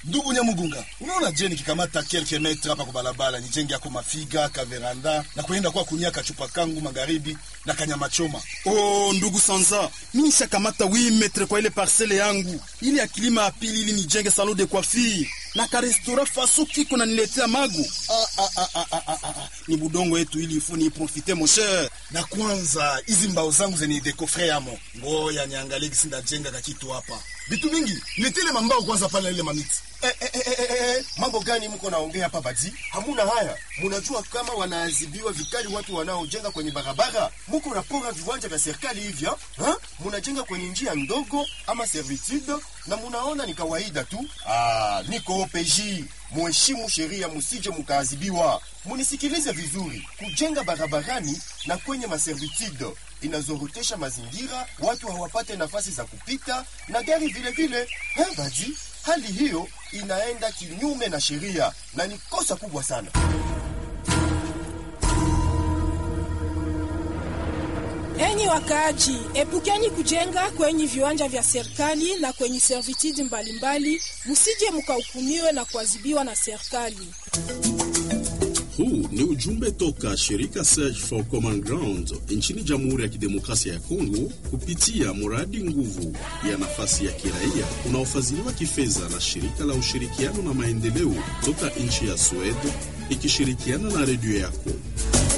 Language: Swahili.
Ndugu Nyamugunga, unaona je, nikikamata kelke metre hapa kwa barabara nijenge yako mafiga kaveranda na kuenda kwa kunia kachupa kangu magharibi na kanyama choma. Oh, ndugu Sanza, mimi nishakamata 8 metre kwa ile parcele yangu ili ya kilima ya pili ili nijenge salon de coiffure na ka restaurant faso kiko na niletea magu. Ah, ah, ah, ah, ah, ah, ah. Ni budongo yetu ili ifo ni profite mon cher. Na kwanza hizi mbao zangu zenye dekofre yamo, ngoya niangalie gisi ndajenga kakitu hapa. Vitu mingi nitile mambao kwanza pale ile mamiti Eh, eh, eh, eh, eh, mambo gani mko naongea hapa badi? Hamuna haya. Munajua kama wanaadhibiwa vikali watu wanaojenga kwenye barabara. Muko napora viwanja vya serikali hivyo, ha? Munajenga kwenye njia ndogo ama servitude na munaona ni kawaida tu. Ah, niko OPJ. Muheshimu sheria, musije mukaadhibiwa. Munisikilize vizuri. Kujenga barabarani na kwenye maservitude inazorotesha mazingira, watu hawapate nafasi za kupita na gari vile vile. Ha, badi? Hali hiyo inaenda kinyume na sheria na ni kosa kubwa sana. Enyi wakaaji, epukeni kujenga kwenye viwanja vya serikali na kwenye servitude mbalimbali, musije mukahukumiwe na kuadhibiwa na serikali. Huu ni ujumbe toka shirika Search for Common Ground nchini Jamhuri ya Kidemokrasia ya Kongo kupitia mradi nguvu ya nafasi ya kiraia unaofadhiliwa kifedha na shirika la ushirikiano na maendeleo toka nchi ya Sweden ikishirikiana na redio yako.